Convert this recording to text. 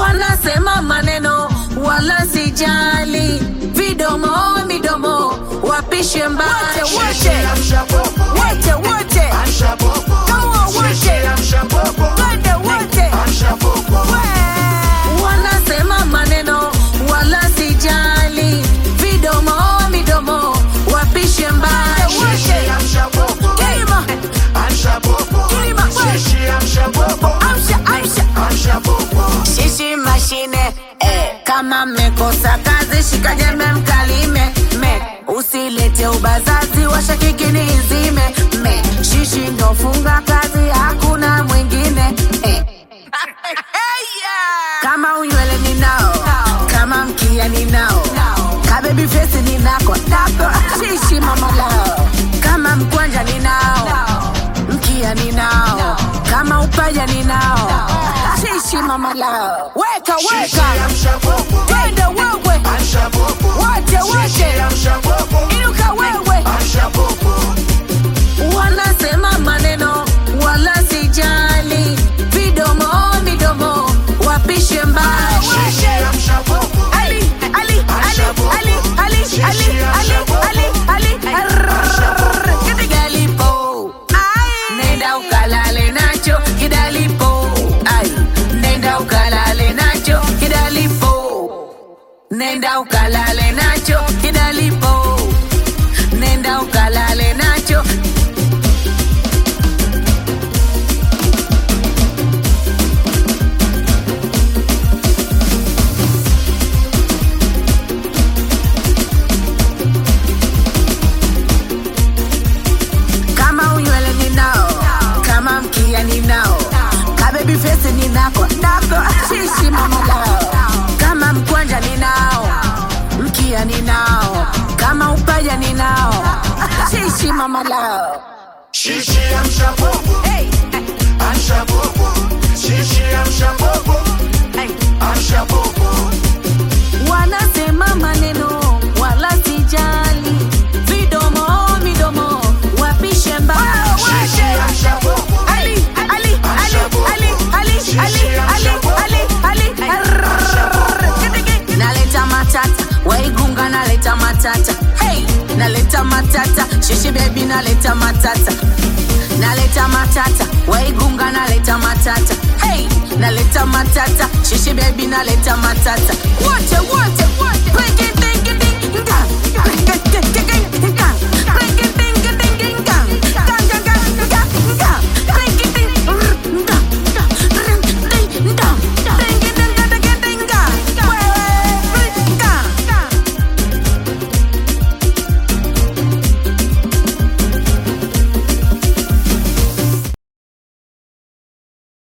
wanasema maneno wala sijali, vidomo midomo wapishe mbali wote wote wote Kama wote twende wote We. wanasema maneno wala sijali, vidomo midomo wapishe mbali wote Kilima, kilima, we. Amsha, amsha. Shishi mashine eh, kama mmekosa kazi shika jembe mkalime me usilete ubazazi washakikini izime me shishi ndofunga kazi hakuna mwingine eh. kama unywele ninao kama mkia ninao kabebi fesi ninako nako shishi mama lao kama mkwanja ninao mkia ninao kama upaja ninao shishi mama lao weka weka twende wewe wote wote inuka wewe wanasema maneno wala sijali vidomo midomo wapishe mbali Ali, Ali, Ali, Ali, Ali, Ali, Ali, Ali, Ali, Arrrr. Kidigalipo. Ai. Nenda ukalale nacho kidalipo Ai. nenda ukalale nacho kidalipo nenda ukalale nacho kidalipo nenda ukalale nacho kama unywele ninao kama mkia ninao kabebi fesi ninako nako shishi mama lao kama mkwanja ninao mkia ninao kama upaja ninao shishi mama lao Shishi amsha popo, hey, amsha popo. Shishi amsha popo, hey. amsha popo. wanasema maneno wala sijali vidomo midomo wapishe mbali Shishi amsha popo, Ali, Ali, Ali, Ali, Ali, Ali, Ali, Ali, Ali, Arrrr. naleta matata waigunga naleta matata hey, naleta matata shishi bebi naleta matata naleta matata waigunga naleta matata hey, naleta matata shishi bebi naleta matata wote wote wote Peke, teke, teke, nga. Peke, teke,